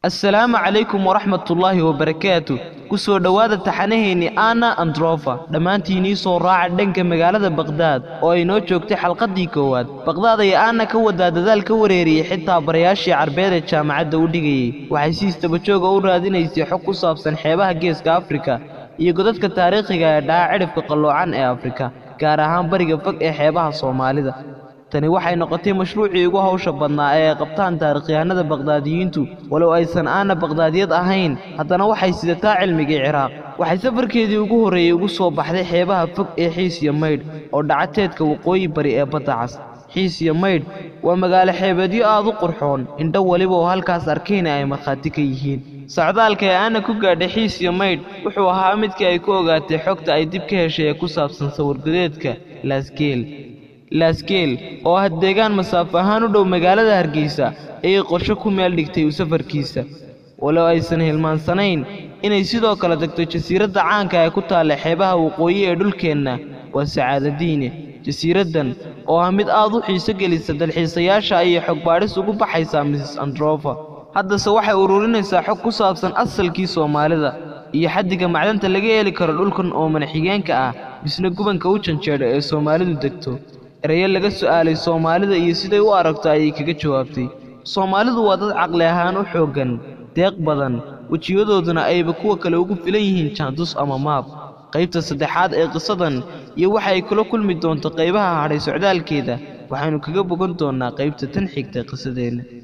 assalaamu calaykum waraxmatullaahi wabarakaatu ku soo dhowaada taxanaheennii anna androfa dhammaantiinii soo raaca dhanka magaalada baqhdaad oo ay noo joogtay xalqaddii koowaad baqhdaad ayaa aanna ka wadaa dadaal ka wareeriyey xitaa barayaashii carbeed ee jaamacadda u dhigayey waxay si istabajooga u raadinaysay xog ku saabsan xeebaha geeska afrika iyo godadka taariikhiga ee dhaca cidhifka qalloocan ee afrika gaar ahaan bariga fog ee xeebaha soomaalida tani waxay noqotay mashruucii ugu hawsha badnaa ee ay qabtaan taarikhyahanada baqhdaadiyiintu walow aysan aanna baqhdaadiyad ahayn haddana waxay sidataa cilmigii ciraaq waxay safarkeedii ugu horreeyey ugu soo baxday xeebaha fog ee xiis iyo maydh oo dhaca teedka waqooyi bari ee badda cas xiis iyo maydh waa magaalo xeebeedyo aad u qurxoon indho weliba oo halkaas arkayna ay markhaati ka yihiin socdaalka ee aanna ku gaadhay xiis iyo maydh wuxuu ahaa midkii ay ku ogaatay xogta ay dib ka heshay ee ku saabsan sawirgadeedka laasgeel laasgeel oo ah deegaan masaafo ahaan u dhow magaalada hargeysa ayay qorsho ku meel dhigtay u safarkiisa walow aysan hilmaansanayn inay sidoo kale tagto jasiiradda caanka ee ku taalla xeebaha waqooyi ee dhulkeenna waa sacaadadiine jasiiraddan oo ah mid aad u xiiso gelisa dalxiisayaasha ayay xog baadhis ugu baxaysaa miss androfa haddase waxay ururinaysaa xog ku saabsan asalkii soomaalida iyo xaddiga macdanta laga heli karo dhulkan oo manaxigeenka ah misna gubanka u janjeedha ee soomaalidu degto erayo laga su'aalay soomaalida iyo siday u aragto ayay kaga jawaabtay soomaalidu waa dad caqli ahaan u xooggan deeq badan wejiyadooduna ayba kuwa kale ugu filan yihiin jaandus ama maab qaybta saddexaad ee qisadan iyo waxa ay kula kulmi doonto qaybaha hadhay socdaalkeeda waxaynu kaga bogan doonnaa qaybta tan xigta qisadeenna